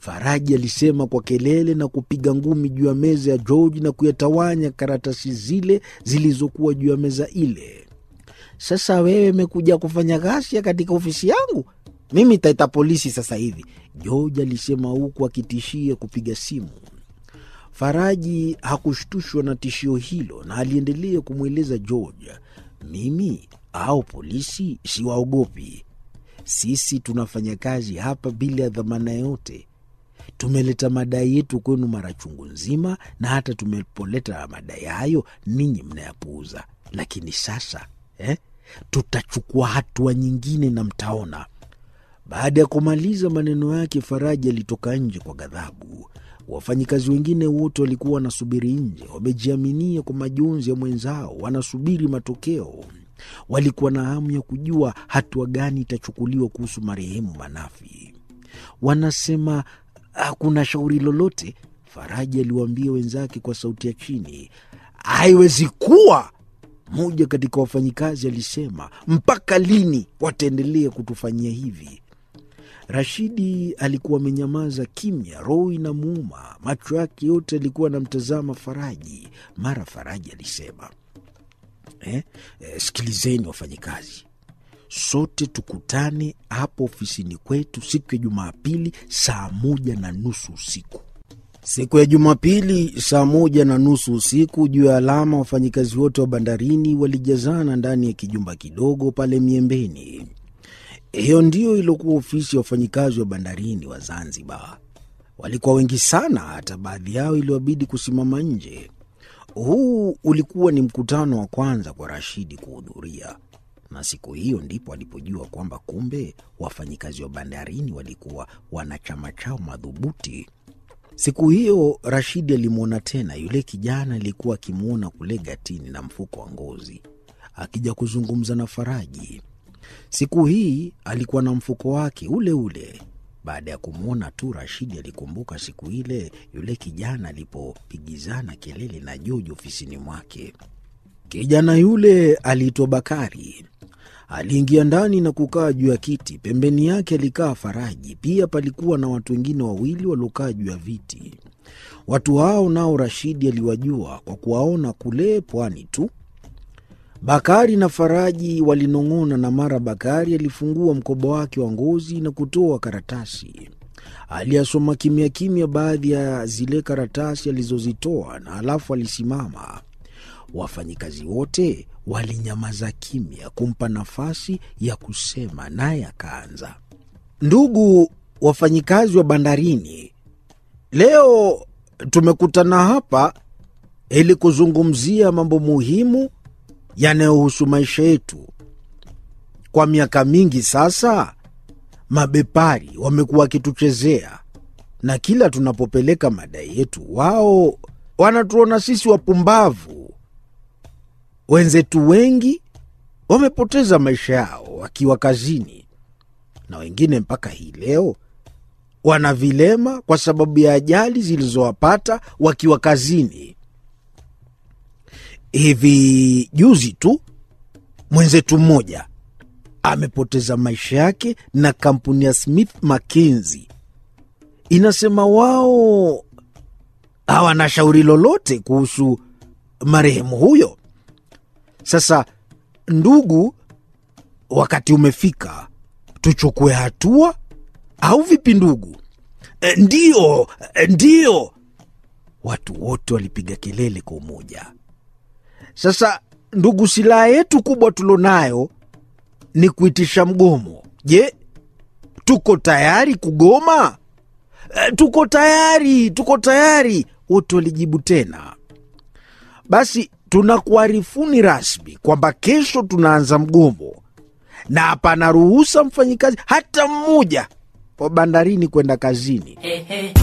Faraji alisema kwa kelele na kupiga ngumi juu ya meza ya George na kuyatawanya karatasi zile zilizokuwa juu ya meza ile. Sasa wewe umekuja kufanya ghasia katika ofisi yangu? Mimi taita polisi sasa hivi, George alisema huku akitishia kupiga simu. Faraji hakushtushwa na tishio hilo na aliendelea kumweleza George, mimi au polisi siwaogopi. Sisi tunafanya kazi hapa bila ya dhamana yote. Tumeleta madai yetu kwenu mara chungu nzima, na hata tumepoleta madai hayo ninyi mnayapuuza. Lakini sasa eh, tutachukua hatua nyingine na mtaona. Baada ya kumaliza maneno yake, Faraji alitoka nje kwa ghadhabu. Wafanyikazi wengine wote walikuwa wanasubiri nje, wamejiaminia kwa majonzi ya mwenzao, wanasubiri matokeo. Walikuwa na hamu ya kujua hatua gani itachukuliwa kuhusu marehemu Manafi. Wanasema hakuna shauri lolote, Faraji aliwaambia wenzake kwa sauti ya chini. Haiwezi kuwa, mmoja katika wafanyikazi alisema. Mpaka lini wataendelea kutufanyia hivi? Rashidi alikuwa amenyamaza kimya, roho inamuuma, macho yake yote alikuwa anamtazama Faraji. Mara Faraji alisema eh, eh, sikilizeni wafanyikazi, sote tukutane hapo ofisini kwetu siku ya Jumapili saa moja na nusu usiku. Siku ya Jumapili saa moja na nusu usiku, juu ya alama, wafanyikazi wote wa bandarini walijazana ndani ya kijumba kidogo pale Miembeni. Hiyo ndiyo iliokuwa ofisi ya wafanyikazi wa bandarini wa Zanzibar. Walikuwa wengi sana, hata baadhi yao iliwabidi kusimama nje. Huu ulikuwa ni mkutano wa kwanza kwa Rashidi kuhudhuria, na siku hiyo ndipo alipojua kwamba kumbe wafanyikazi wa bandarini walikuwa wana chama chao madhubuti. Siku hiyo Rashidi alimwona tena yule kijana aliyekuwa akimwona kule gatini na mfuko wa ngozi akija kuzungumza na Faraji. Siku hii alikuwa na mfuko wake ule ule. Baada ya kumwona tu, Rashidi alikumbuka siku ile yule kijana alipopigizana kelele na Joji ofisini mwake. Kijana yule aliitwa Bakari. Aliingia ndani na kukaa juu ya kiti. Pembeni yake alikaa Faraji. Pia palikuwa na watu wengine wawili waliokaa juu ya viti. Watu hao nao Rashidi aliwajua kwa kuwaona kule pwani tu. Bakari na Faraji walinong'ona, na mara Bakari alifungua mkoba wake wa ngozi na kutoa karatasi. Aliyasoma kimya kimya baadhi ya zile karatasi alizozitoa, na halafu alisimama. Wafanyikazi wote walinyamaza kimya kumpa nafasi ya kusema, naye akaanza. Ndugu wafanyikazi wa bandarini, leo tumekutana hapa ili kuzungumzia mambo muhimu yanayohusu maisha yetu. Kwa miaka mingi sasa, mabepari wamekuwa wakituchezea, na kila tunapopeleka madai yetu, wao wanatuona sisi wapumbavu. Wenzetu wengi wamepoteza maisha yao wakiwa kazini, na wengine mpaka hii leo wana vilema kwa sababu ya ajali zilizowapata wakiwa kazini. Hivi juzi tu mwenzetu mmoja amepoteza maisha yake, na kampuni ya Smith Mackenzie inasema wao hawana shauri lolote kuhusu marehemu huyo. Sasa ndugu, wakati umefika tuchukue hatua, au vipi ndugu? E, ndiyo, e, ndiyo. Watu wote walipiga kelele kwa umoja. Sasa ndugu, silaha yetu kubwa tulionayo ni kuitisha mgomo. Je, tuko tayari kugoma? E, tuko tayari, tuko tayari, wote walijibu tena. Basi tunakuarifuni rasmi kwamba kesho tunaanza mgomo na hapana ruhusa mfanyikazi hata mmoja wa bandarini kwenda kazini.